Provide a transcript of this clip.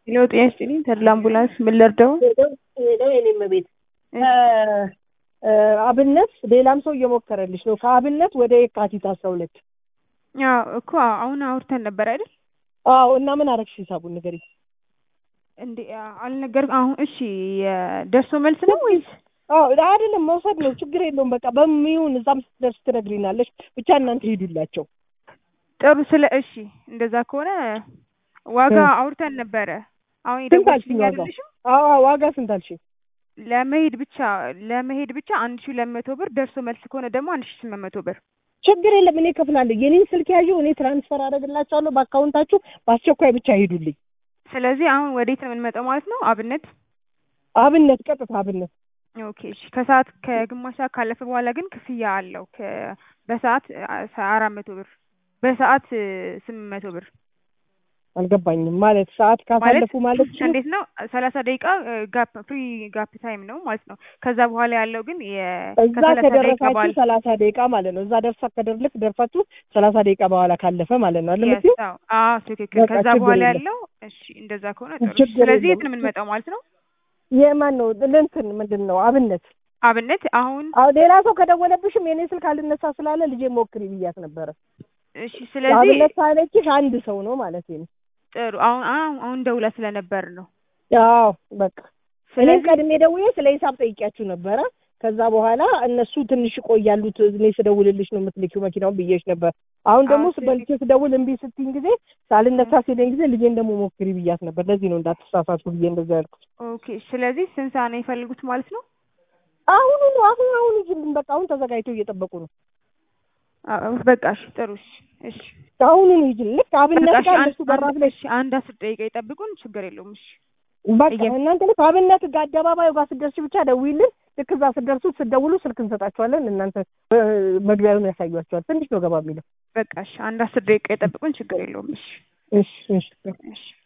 ሄሎ ጤና ይስጥልኝ ተድላ አምቡላንስ ምን ልርዳው? ሄደው የኔም ቤት አብነት ሌላም ሰው እየሞከረልሽ ነው። ከአብነት ወደ የካቲት አስራ ሁለት አዎ እኮ አሁን አውርተን ነበር አይደል? አዎ እና ምን አረግሽ? ሂሳቡን ንገሪኝ። እንዴ አልነገር አሁን እሺ የደርሶ መልስ ነው ወይስ? አዎ አይደለም መውሰድ ነው ችግር የለውም። በቃ በሚሆን እዛም ስትደርስ ትነግሪናለሽ። ብቻ እናንተ ሄዱላቸው። ጥሩ ስለ እሺ እንደዛ ከሆነ ዋጋ አውርተን ነበረ። አሁን ስንት አልሽኝ? የደወልሽልኝ ዋጋ አይደለሽም? አዎ ዋጋ ስንት አልሽኝ? ለመሄድ ብቻ ለመሄድ ብቻ አንድ ሺህ ሁለት መቶ ብር ደርሶ መልስ ከሆነ ደግሞ አንድ ሺህ ስምንት መቶ ብር ችግር የለም እኔ እከፍላለሁ። የኔን ስልክ ያዡ፣ እኔ ትራንስፈር አደርግላቸዋለሁ በአካውንታችሁ። በአስቸኳይ ብቻ ሄዱልኝ። ስለዚህ አሁን ወዴት ነው የምንመጣው ማለት ነው? አብነት አብነት ቀጥታ አብነት ኦኬ እሺ። ከሰዓት ከግማሽ ሰዓት ካለፈ በኋላ ግን ክፍያ አለው። ከ- በሰዓት አራት መቶ ብር በሰዓት ስምንት መቶ ብር አልገባኝም። ማለት ሰዓት ካሳለፉ ማለት እንዴት ነው? ሰላሳ ደቂቃ ጋፕ ፍሪ ጋፕ ታይም ነው ማለት ነው። ከዛ በኋላ ያለው ግን የ- እዛ ከሰላሳ ደቂቃ ከደረሳችሁ በኋላ ሰላሳ ደቂቃ ማለት ነው። እዛ ደርሳ ከደርልክ ደርሳችሁ ሰላሳ ደቂቃ በኋላ ካለፈ ማለት ነው። አለምት Yes፣ አዎ አዎ፣ ትክክል። በቃ ከዛ ችግር በኋላ የለም። ያለው እሺ፣ እንደዛ ከሆነ ጥሩ። ችግር ስለዚህ የት የለም። ነው የምንመጣው ማለት ነው? የማን ነው እንትን ምንድን ነው አብነት አብነት አሁን አዎ ሌላ ሰው ከደወለብሽም የኔ ስልክ አልነሳ ስላለ ልጄ ሞክሪ ብያት ነበረ። እሺ፣ ስለዚህ አብነት ካለችሽ አንድ ሰው ነው ማለት ነው። ጥሩ። አሁን አሁን አሁን ደውላ ስለነበር ነው። አዎ በቃ እኔም ስለዚህ ቀድሜ ደውዬ ስለ ሂሳብ ጠይቂያችሁ ነበረ። ከዛ በኋላ እነሱ ትንሽ ይቆያሉ ት- እኔ ስደውልልሽ ነው የምትልኪው መኪናውን ብዬሽ ነበር። አሁን ደግሞ አዎ፣ ስበልቼ ስደውል እምቢ ስትይኝ ጊዜ ሳልነሳ ሲለኝ ጊዜ ልጄን ደግሞ ሞክሪ ብያት ነበር። ለዚህ ነው እንዳትሳሳቱ ብዬ እንደዛ ያልኩት። ኦኬ። ስለዚህ ስንት ሰዓት ነው የፈልጉት ማለት ነው? አሁኑ ነው አሁን አሁን ይዤልን በቃ አሁን ተዘጋጅተው እየጠበቁ ነው። አዎ፣ በቃ እሺ፣ ጥሩ። እሺ፣ እሺ፣ አሁኑ ነው ይዤልን ልክ አብነት በቃ እሺ፣ ጋር አንድ እነሱ በራፍ አንድ ላይ እሺ፣ አንድ አስር ደቂቃ ይጠብቁን፣ ችግር የለውም። እሺ፣ በቃ እየ- እናንተ ልክ አብነት ጋር አደባባዩ ጋር ስትደርሺ ብቻ ደውይልን። ልክ እዛ ስትደርሱ ስትደውሉ ስልክ እንሰጣችኋለን። እናንተ እ፣ መግቢያውን ያሳዩአችኋል። ትንሽ ነው ገባ የሚለው። በቃ እሺ፣ አንድ አስር ደቂቃ ይጠብቁን፣ ችግር የለውም። እሺ፣ እሺ እሺ እሺ